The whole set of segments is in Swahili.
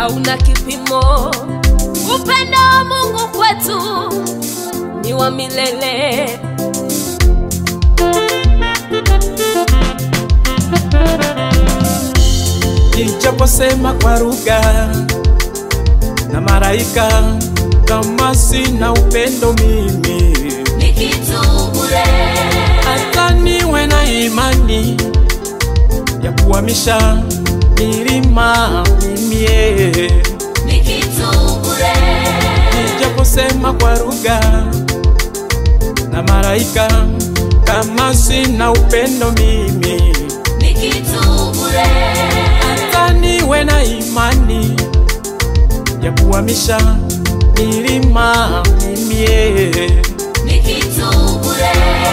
hauna kipimo. Upendo wa Mungu kwetu ni wa milele. Nijaposema kwa lugha na malaika, kama sina upendo mimi, Ni kitu bure, hata niwe na imani ya kuhamisha milima mimi, eh. ni kitu bure, nijaposema kwa lugha na malaika, kama sina upendo mimi, ni kitu bure, hata niwe na imani ya kuhamisha milima mimi, eh. ni kitu bure.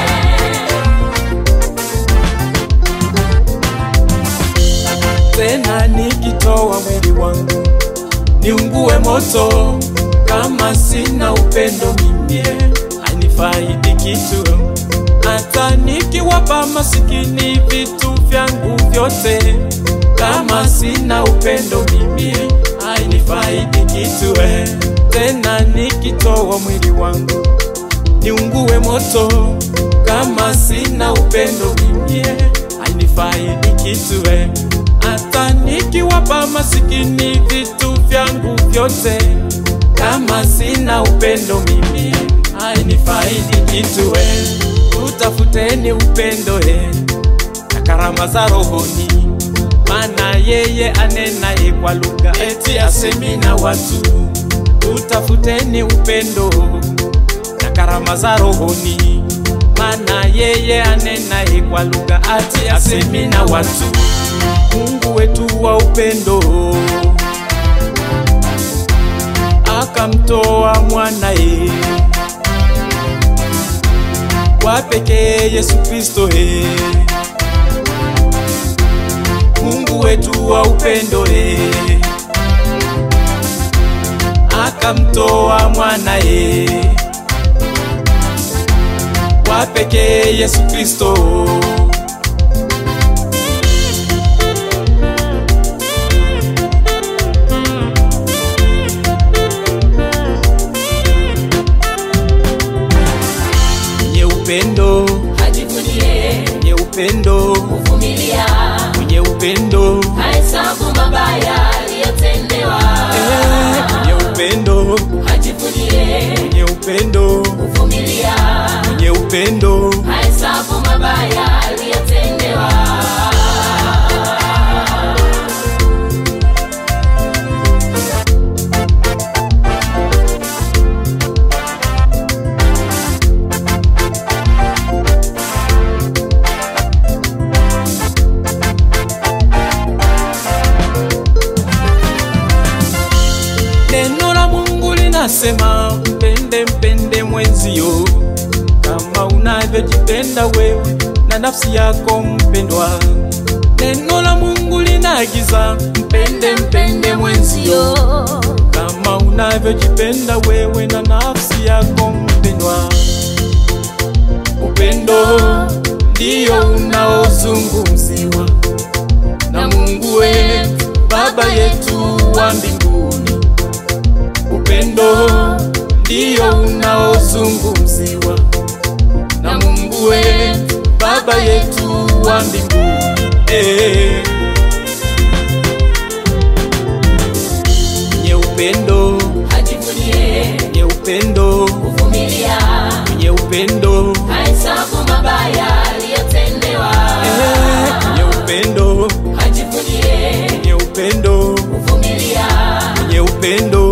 tena nikitoa mwili wangu niungue moto, kama sina upendo mimi hanifaidi kitu. Hata nikiwapa masikini vitu vyangu vyote, kama sina upendo mimi hanifaidi kitu. eh. Tena nikitoa mwili wangu niungue moto, kama sina upendo mimi hanifaidi kitu. eh. Hata nikiwapa masikini vitu vyangu vyote, kama sina upendo mimi hainifaidi kitu. eh. Utafuteni upendo eh, na karama za rohoni, maana yeye anenaye kwa lugha eti asemi na watu. Utafuteni upendo na karama za rohoni, maana yeye anenaye kwa lugha ati asemi na watu. Mungu wetu wa upendo akamtoa mwanaye wa pekee Yesu Kristo he. Mungu wetu wa upendo he. akamtoa mwanaye wa pekee Yesu Kristo mwenye upendo Ajivunie mwenye upendo kuvumilia, mwenye upendo hahesabu mabaya aliyotendewa. eh, mwenye upendo Ajivunie mwenye upendo kuvumilia, mwenye upendo hahesabu mabaya aliyotendewa. Neno la Mungu linasema mpende mpende mwenzio kama unavyojipenda wewe na nafsi yako mpendwa. Neno la Mungu linaagiza mpende mpende mwenzio kama unavyojipenda wewe na nafsi yako mpendwa. Upendo ndio unaozungumziwa na Mungu wetu Baba yetu wa mbinguni. Upendo ndio unaozungumziwa na Mungu wetu Baba yetu wa mbinguni. Eh. Mwenye upendo, Ajivunie mwenye upendo, kuvumilia, mwenye upendo, hahesabu mabaya aliyotendewa. eh, mwenye upendo, Ajivunie mwenye upendo, kuvumilia, mwenye upendo